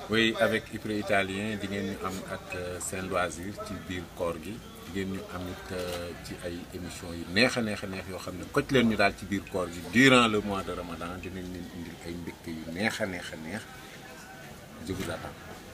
oui avec Ipre italien di ngeen ñu am ak seen loisir ci biir koor gi di ngeen ñu amit ci ay émissions yu neex a neex a neex yoo xam ne koj leen ñu daal ci biir koor gi durant le mois de Ramadan dinañ leen indil ay mbégte yu neex a neex a neex je vous attends.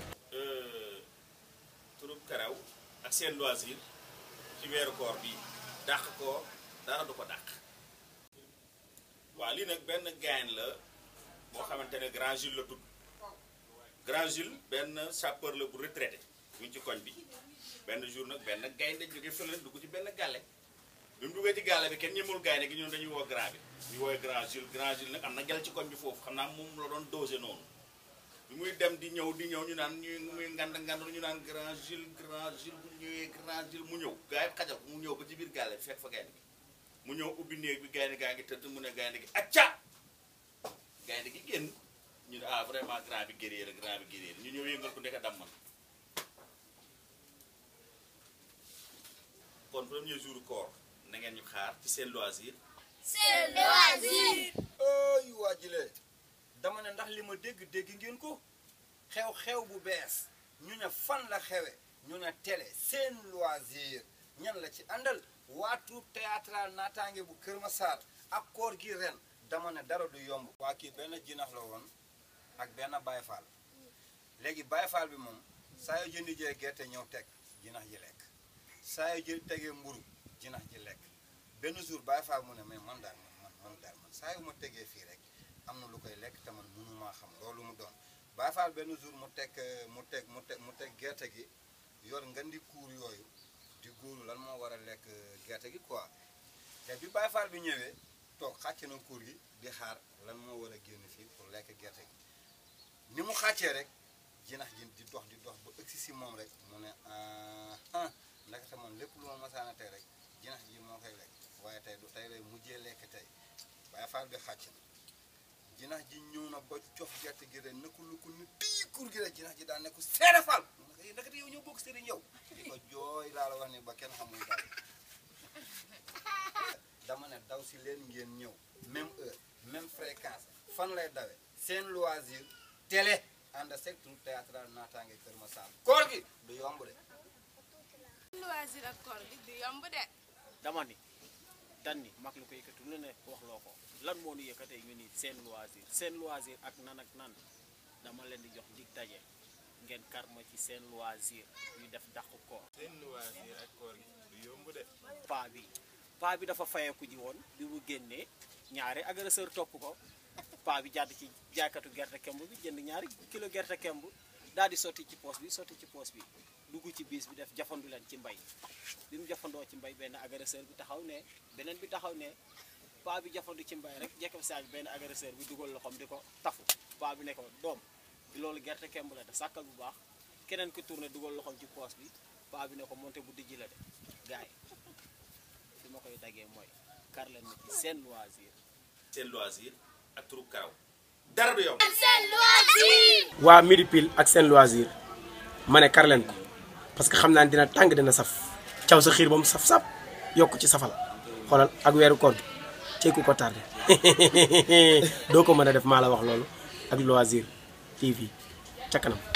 turub karaw ak seen loisir ci weeru koor bi dàq ko dara du ko dàq waaw lii nag benn gain la boo xamante ne grand Jules la tudd grand Jules benn sapeur la bu retraité mu ngi ci koñ bi benn jour nag benn gaynde jóge fële dugg ci benn gàlle bi mu duggee ci gàlle bi kenn ñemul gaynde gi ñun dañuy woo grand bi ñu woowee grand Jules grand Jules nag am na gel ci koñ bi foofu xam naa moom la doon dosé noonu bi muy dem di ñëw di ñëw ñu naan ñuy muy ngand ngand ñu naan grand Jules grand Jules bu ñëwee grand Jules mu ñëw gars yi xajal ko mu ñëw ba ci biir gàlle bi fekk fa gaynde gi mu ñëw ubbi néeg bi gaynde gaa ngi tëdd mu ne gaynde gi acca gaynde gi génn ñu ne ah vraiment grand bi guerrier la grand bi guerrier la ñu ñëw yëngal ko ndeka damman kon premier jour koor na ngeen ñu xaar ci seen loisir seen loisir ooy waajilee dama ne ndax li ma dégg dégg ngeen ko xew-xew bu bees ñu ne fan la xewe ñu ne télé seen loisir ñan la ci àndal waa troupe théâtral naataange bu Kër Massar ak koor gi ren dama ne dara du yomb waa kii benn jinax la woon ak benn Baye Fall léegi Baye Fall bi moom saa yoo jëndi jee gerte ñëw teg jinax ji lekk saa yoo jël tegee mburu jinax ji lekk benn jour Baye Fall mu ne mais man daal man man daal man saa yu ma tegee fii rek am na lu koy lekk te man mënumaa xam loolu mu doon Baye Fall benn jour mu teg mu teg mu teg mu teg gerte gi yor nga di kuur yooyu di góoru lan moo war a lekk gerte gi quoi te bi Baye Fall bi ñëwee toog xàcc na kuur gi di xaar lan moo war a génn fii pour lekk gerte gi ni mu xàccee rek jinax ji di dox di dox ba ëgsi si moom rek mu ne ah ndaxte man lépp lu ma masaana tey rek jinax ji moo koy lekk waaye tey du tey lay mujjee lekk tey Baye Fall bi xàcc na jinax ji ñëw na ba cof gerte gi rek nekku lu ko ni tii kur gi rek jinax ji daan nekku seede Fall naka te yow ñëw bokk sëriñ yow di ko jooy laa la wax ni ba kenn xamul daal dama ne daw si leen ngeen ñëw même heure même fréquence fan lay dawe seen loisir télé ànd sek troupe théâtral naataange Kër Massar koor gi du yomb de loisir ak koor gi du yomb de dama ni dan ni mag lu ko yëkkatu lu ne wax loo ko lan moo nu yëkkatee ñu ni seen loisir seen loisir ak nan ak nan dama leen di jox dig daje ngeen karma ci seen loisir ñu def dàq koor seen loisir ak koor gi du yomb de paa bi paa bi dafa fayeeku ji woon bi mu génnee ñaari agresseur topp ko paa bi jàdd ci jaaykatu gerte kemb bi jënd ñaari kilo gerte kemb daal di sotti ci poos bi sotti ci poos bi dugg ci biis bi def jafandu leen ci mbay bi mu jafandoo ci mbay benn agresseur bi taxaw ne beneen bi taxaw ne paa bi jafandu ci mbay rek jekk saag benn agresseur bi dugal loxoom di ko tafu paa bi ne ko doom loolu gerte kemb la de sàkkal bu baax keneen ko tourné dugal loxoom ci poos bi paa bi ne ko monté bu dijji la de gaay fi ma koy daggee mooy kar leen ma ci seen loisir seen loisir ak turub karaw dara du yomb seen loisir waa midi pile ak seen loisir ma ne kar leen ko parce que xam naa ne dina tàng dina saf caw sa xiir ba mu saf-saf yokk ci safal xoolal ak weeru koor gi cey ku ko tardé doo ko mën a def maa la wax loolu ak loisir TV ca kanam